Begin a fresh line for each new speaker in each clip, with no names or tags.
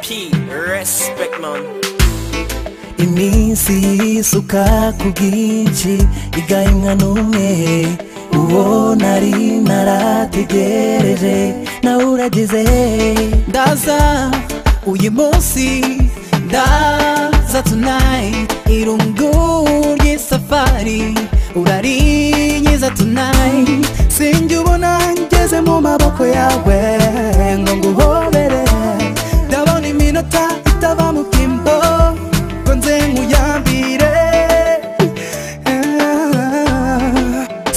key, respect man.
iminsi yisuka ku bwinshi igahimwa n'umwe uwo nari narategereje nawe urageze ndaza uyu munsi ndaza tonight irungu ry'isafari urarinyiza tonight sinjye ubona ngeze mu maboko yawe ngo nguhobere ndabona iminota itava mu kimbo ngo nze nkuyambire Ah,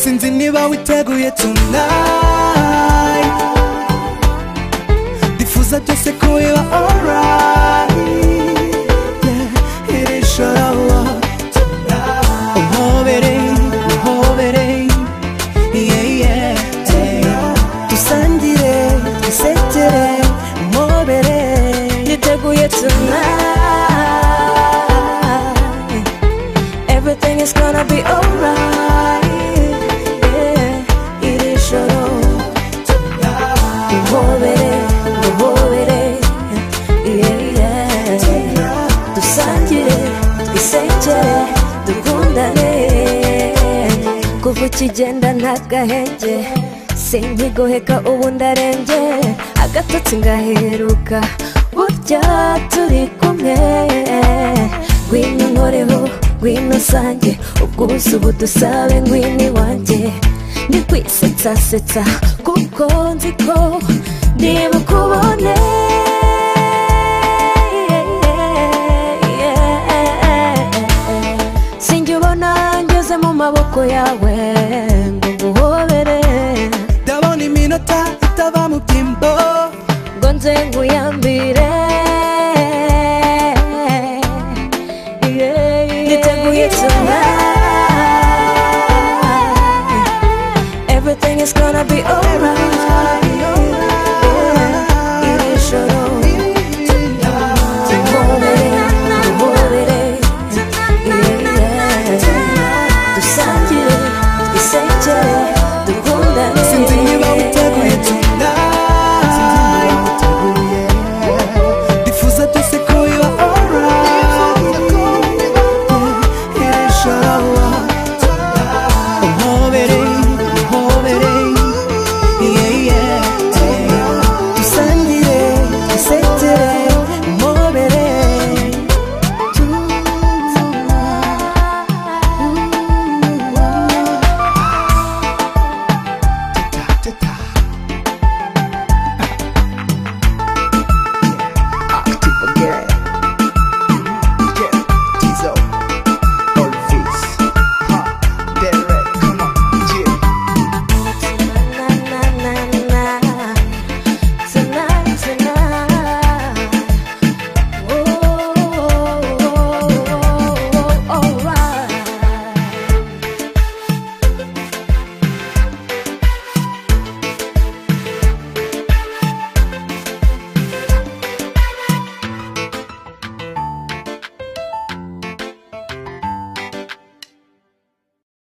sinzi niba witeguye tonight ndifuza byose ko biba alright yeah, iri joro tonight uhobere uhobere yeah, yeah, yeah. dusangire dusekere umobere
Niteguye tonight. Everything is gonna be alright. Yeah, iri joro duhobere, duhobere. Yeah, yeah. Dusangire, twisekere, dukundane. Kuva ukigenda ntagahenge sinkigoheka ubu ndarenge agatotsi ngaheruka burya turi kumwe ngwino nkoreho ngwino usange ubwuzu budusabe ngwino iwanjye ndi kwisetsasetsa kuko nzi ko ndibukubone sinjye ubona ngeze mu maboko yawe ngo nguhobere
ndabona iminota itava mu byimbo
ngo nze nguya